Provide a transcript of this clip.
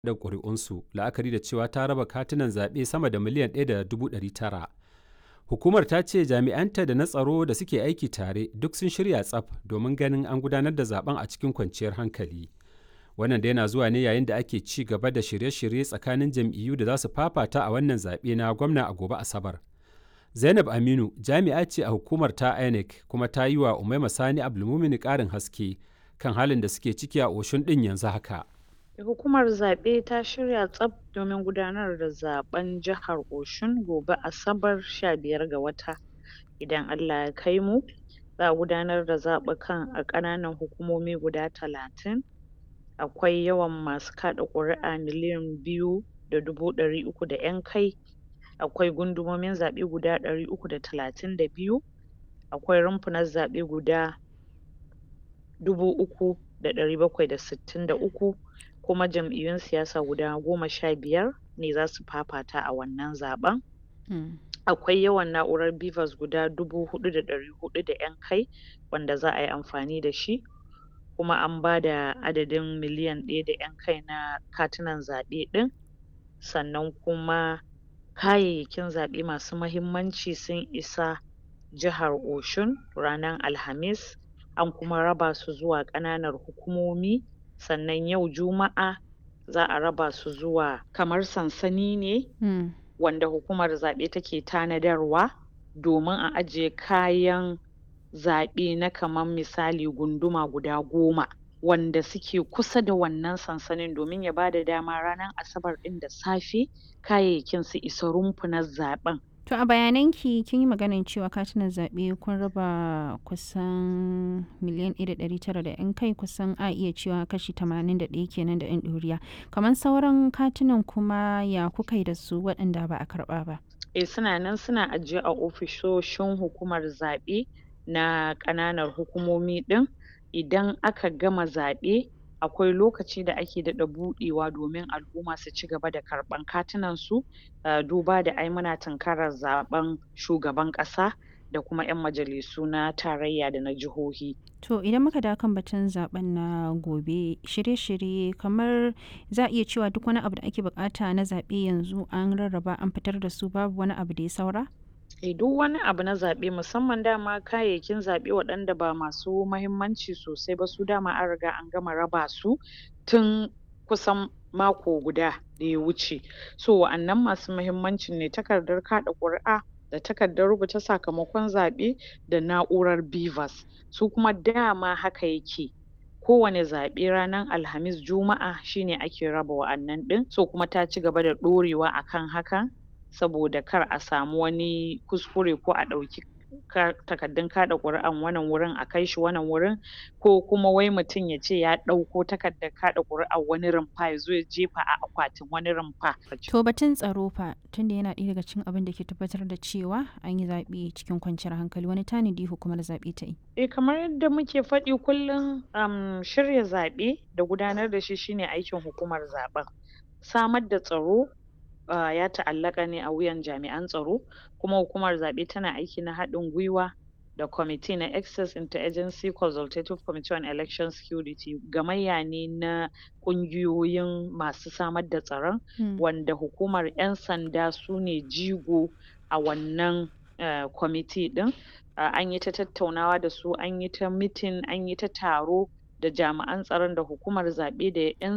da ƙuri'unsu la'akari da cewa ta raba katunan zaɓe sama da miliyan 1.900. Hukumar ta ce jami'anta da na tsaro da suke aiki tare duk sun shirya tsaf domin ganin an gudanar da zaben a cikin kwanciyar hankali. Wannan da yana zuwa ne yayin da ake ci gaba da shirye-shirye tsakanin jam'iyyu da za su fafata a wannan zaɓe na gwamna a gobe Asabar. Zainab Aminu jami'a ce a hukumar ta INEC kuma ta yi wa Umaima Sani Abdulmumini ƙarin haske kan halin da suke ciki a Oshun ɗin yanzu haka. Hukumar zaɓe ta shirya tsaf domin gudanar da zaɓen jihar Oshun gobe Asabar 15 ga wata. Idan Allah ya kai mu, za a gudanar da zaɓukan a ƙananan hukumomi guda talatin. Akwai yawan masu kaɗa ƙuri'a miliyan biyu da dubu ɗari uku da ƴan kai. Akwai gundumomin zaɓe guda ɗari uku da talatin da biyu. Akwai rumfunan zaɓe guda dubu uku da ɗari bakwai da sittin da uku. kuma jam'iyyun siyasa guda goma sha biyar ne za su fafata a wannan zaɓen. Akwai yawan na'urar BVAS guda dubu huɗu da ɗari huɗu da ƴan kai wanda za a yi amfani da shi. Kuma an ba da adadin miliyan ɗaya da ƴan kai na katunan zaɓe ɗin. Sannan kuma kayayyakin zaɓe masu mahimmanci sun isa jihar Oshun ranar Alhamis. An kuma raba su zuwa ƙananan hukumomi. sannan yau juma'a za a raba su zuwa kamar sansani ne Mm. wanda hukumar zaɓe take tanadarwa domin a ajiye kayan zaɓe na kamar misali gunduma guda goma wanda suke kusa da wannan sansanin domin ya bada dama ranar asabar ɗin da safe kayayyakin su isa rumfunan zaɓen To a bayananki kin yi maganar cewa katunan zaɓe kun raba kusan miliyan 1.900 da 'yan kai kusan a iya cewa kashi 81 kenan da 'yan ɗoriya. Kamar sauran katunan kuma ya kuka yi da su waɗanda ba a karɓa ba. eh suna nan suna ajiye a ofisoshin hukumar zaɓe na ƙananan hukumomi ɗin idan aka gama zaɓe akwai lokaci da ake daɗa buɗewa domin al'umma su ci gaba da karɓan katunan su uh, duba da ai muna tunkarar zaɓen shugaban ƙasa da kuma 'yan majalisu na tarayya da na jihohi To idan muka dawo kan batun zaben na gobe shirye-shirye kamar za a iya cewa duk wani abu da ake bukata na zaɓe yanzu an rarraba an fitar da su babu wani abu da ya saura? eh duk wani abu na zaɓe musamman dama kayayyakin zaɓe waɗanda ba masu mahimmanci sosai ba su dama an riga an gama raba su tun kusan mako guda da ya wuce so wa'annan masu mahimmancin ne takardar kaɗa ƙuri'a da takardar rubuta sakamakon zaɓe da na'urar BVAS su kuma dama haka yake kowane zaɓe ranar alhamis juma'a shine ake raba wa'annan ɗin so kuma ta ci gaba da ɗorewa akan hakan saboda kar a samu wani kuskure ko a ɗauki takardun kaɗa ƙuri'an wannan wurin a kai shi wannan wurin ko kuma wai mutum ya ce ya ɗauko takardar kaɗa ƙuri'ar wani rumfa ya zo ya jefa a akwatin wani rumfa. To batun tsaro fa tunda yana ɗaya daga cikin abin da ke tabbatar da cewa an yi zaɓe cikin kwanciyar hankali wani tanadi hukumar zaɓe ta yi. Eh kamar yadda muke faɗi kullum um, shirya zaɓe da gudanar da shi shine aikin hukumar zaɓen. Samar da tsaro uh, ya ta'allaka ne a wuyan jami'an tsaro kuma hukumar zaɓe tana aiki na haɗin gwiwa da kwamiti na access interagency consultative committee on election security gamayya ne na ƙungiyoyin masu samar da tsaron Hmm. wanda hukumar 'yan sanda su ne jigo a wannan uh, kwamiti ɗin uh, an yi ta tattaunawa da su an yi ta mitin an yi ta taro da jami'an tsaron da hukumar zaɓe da 'yan